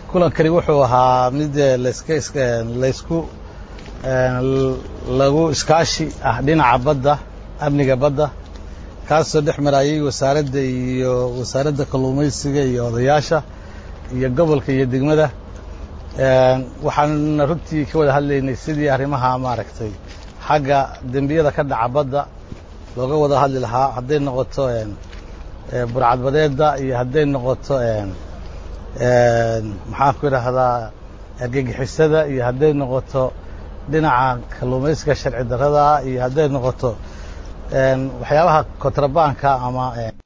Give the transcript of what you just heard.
kulankani wuxuu ahaa mid laska laysku lagu iskaashi ah dhinaca badda amniga badda kaasoo dhex marayay wasaaradda iyo wasaaradda kalluumaysiga iyo odayaasha iyo gobolka iyo degmada waxaanuna runtii ka wada hadlaynay sidii arrimaha maaragtay xagga dembiyada ka dhaca badda looga wada hadli lahaa hadday noqoto burcadbadeedda iyo hadday noqoto maxaan ku idhaahdaa argagixisada iyo hadday noqoto dhinaca kalluumaysiga sharci darrada iyo hadday noqoto waxyaabaha kontrabaanka ama